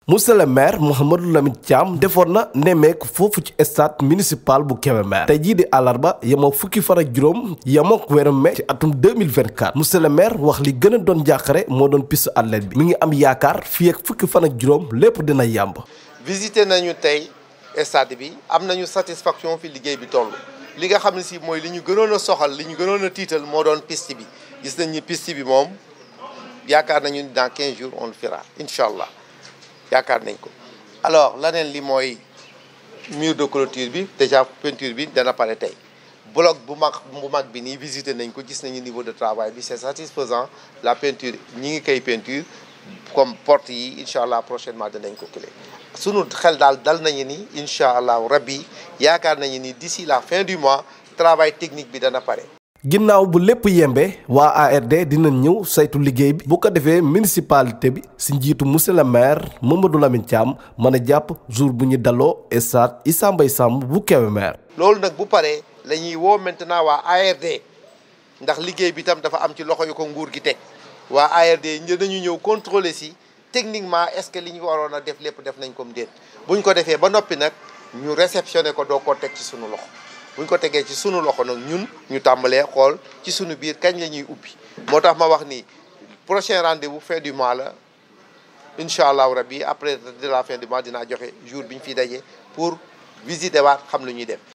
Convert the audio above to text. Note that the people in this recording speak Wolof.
monsieur le maire Mouhamadou Lamine Thiam defoon na nemmeeku foofu ci stade municipal bu Kébémer tey jii di àllarba yemoo fukki fan ak juróom yemoo weeru mai ci atum 2024 monsieur le maire wax li gën a doon jàqare moo doon piste athlète bi mi ngi am yaakaar fii ak fukki fan ak juróom lépp dina yàmb visité nañu tey stade bi am nañu satisfaction fi liggéey bi toll li nga xam ne si mooy li ñu gënoon a soxal li ñu gënoon a tiital moo doon piste bi gis nañ ni piste bi moom yaakaar nañu dans 15 jours on le fera incha allah yaakaar nañ ko alors laneen li mooy mur de clôture bi déjà peinture bi dana pare tey bloc bu mag bu mag bi nii visité nañ ko gis nañu niveau de travail bi c'est satisfaisant la peinture ñi ngi koy peinture comme porte yi incha allah prochainement danañ ko clé sunu xel daal dal nañu ni incha allah rabbi yaakaar nañu ni d'ici la fin du mois travail technique bi dana pare ginnaaw bu lépp yembe waa ARD dinañ ñëw saytu liggéey bi bu ko defee municipalité bi si njiitu monsieur le maire Mamadou Lamine Thiam mën a jàpp jour bu ñu daloo stade Issa Mbaye Samb bu Kébémer loolu nag bu paree la ñuy woo maintenant waa ARD ndax liggéey bi tam dafa am ci loxo yu ko nguur gi teg waa ARD dañu ñëw contrôler si techniquement est-ce que li ñu waroon a def lépp def nañ comme déet buñ ko defee ba noppi nag ñu réceptionné ko doo ko teg ci sunu loxo buñ ko tegee ci sunu loxo nag ñun ñu tàmbalee xool ci sunu biir kañ la ñuy ubbi moo tax ma wax ni prochain rendez-vous fin du mois la incha allahu rabbi après de la fin du mois dinaa joxe jour bi ñu fiy daje pour visiter waat xam lu ñuy def